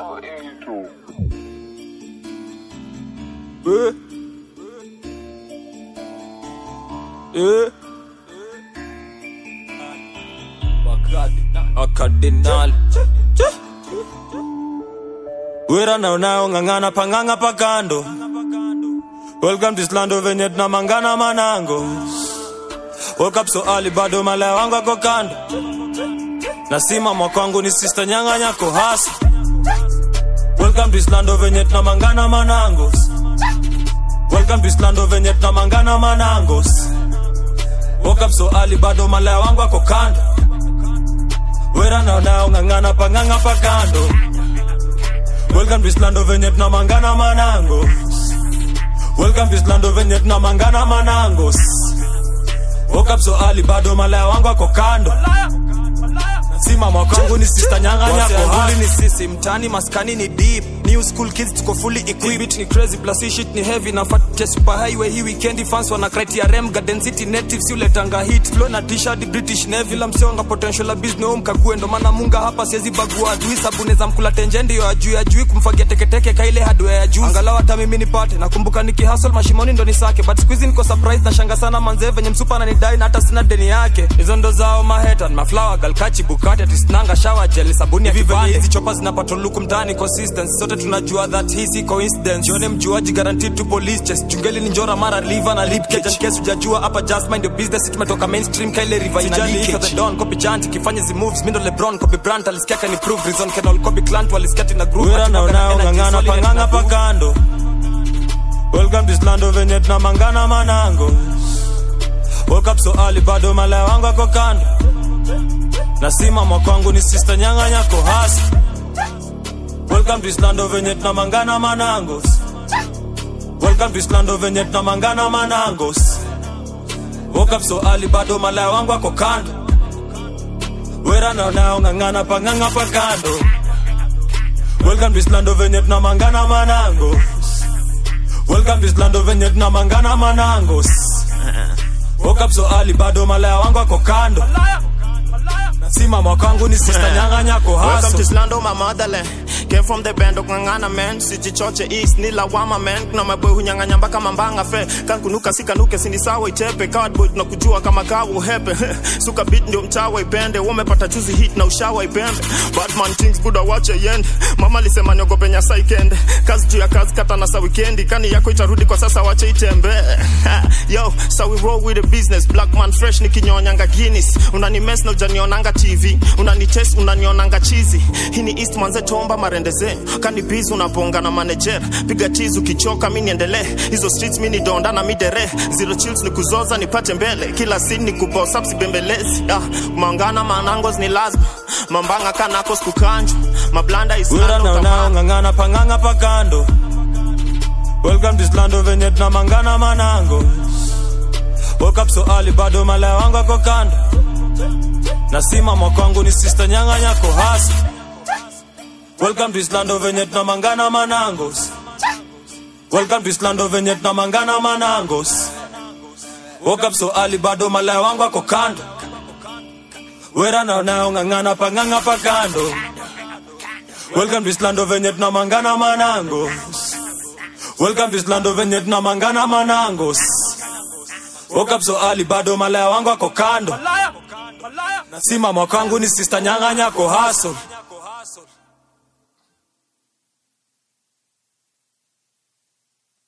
Eh. Eh. Wakardinal wera naonayo ng'ang'ana pang'ang'a pakando welcome to islando venye tunamangana manango woke up so early bado malaya wangu ako kando nasima mwakwangu ni sister nyanga nyako hasa welcome to islando venye tunamangana manangos welcome to islando venye tunamangana manangos woke up so early bado malaya wangu ako kando wera naonao ng'ang'ana pang'ang'a pakando welcome to islando venye tunamangana manangos welcome to islando venye tunamangana manangos woke up so early bado malaya wangu ako kando simama kwangu ni sister nyanga nyako hali ni sisi mtani maskani ni deep new school kids tuko fully equipped Beat ni crazy plus hii shit ni heavy na fat super highway hii weekend fans wana criteria rem garden city natives yule tanga hit flow na t-shirt british navy la mseonga potential la business home kakue ndo maana munga hapa siwezi bagua adui sabuni za mkula tenje ndio ajui ajui kumfagia teketeke kaile hardware ya juu angalau hata mimi nipate nakumbuka nikihustle mashimoni ndo nisake but squeeze niko surprise na shanga sana manze venye msupa ananidai na hata sina deni yake hizo ndo zao mahetan maflower galkachi bukati atisnanga shower gel sabuni ya kibande hizi chopa zinapata luku mtaani consistency sote tunajua that hii si coincidence jione mjuaji guaranteed to police chest chungeli ni njora mara liver na lip cage case hujajua hapa just mind your business tumetoka mainstream kaile river ina leakage the don copy chant kifanya zi moves mindo lebron copy brand alisikia kan improve reason can all copy clant walisikia na group wera naonao ng'ang'ana pang'ang'a pakando welcome to islando venye tunamangana manango woke up so early bado malaya wangu ako kando nasimama kwangu ni sister nyanga nyako hasa welcome to islando venye tunamangana manangos welcome to islando venye tunamangana manangos woke up so early bado malaya wangu ako kando wera naonao ng'ang'ana pang'ang'a pakando welcome to islando venye tunamangana manangos welcome to islando venye tunamangana manangos woke up so early bado malaya wangu ako kando simama kwangu ni sister nyanga nyako Welcome to haso Slando, my motherland. Came from the band of Ngangana man. Sijichoche east ni lawama man. Kuna maboy hunyang'anya mpaka mambanga fe. Kan kunuka sikanuke sindi sawa itepe. Cardboard tunakujua kama kawa uhepe. Suka beat ndio mtawa ipende. Umepata juzi hit na ushawa ipembe. Badman things buda wache yende. Mama alisema niogope nyasa ikende. Kazi juu ya kazi kata na sa weekendi. Kani yako itarudi kwa sasa wache itembe. Yo, so we roll with the business. Black man fresh nikinyonyanga Guinness. Unani mess na ujanionanga TV. Unani test unanionanga chizi. Hii ni East manze tomba marendeze. Kani busy unaponga na manager. Piga tizi ukichoka mimi niendelee. Hizo streets mimi ni donda na midere. Zero chills ni kuzoza nipate mbele. Kila scene ni kuboss up sibembelezi. Ah, mangana manangos ni lazima. Mambanga kanako sikukanjwa. Mablanda is wera nando naonao tamani. ng'ang'ana pang'ang'a pakando welcome to islando venye tunamangana manango woke up so early bado malaya wangu ako kando nasimama kwangu ni sister nyanga nyako hasa welcome to islando venye tunamangana manangos welcome to islando venye tunamangana manangos woke up so early bado malaya wangu ako kando wera naonao ng'ang'ana pang'ang'a pakando welcome to islando venye tunamangana manangos welcome to islando venye tunamangana manangos woke up so early bado malaya wangu ako kando simama kwangu ni sister nyanga nyako haso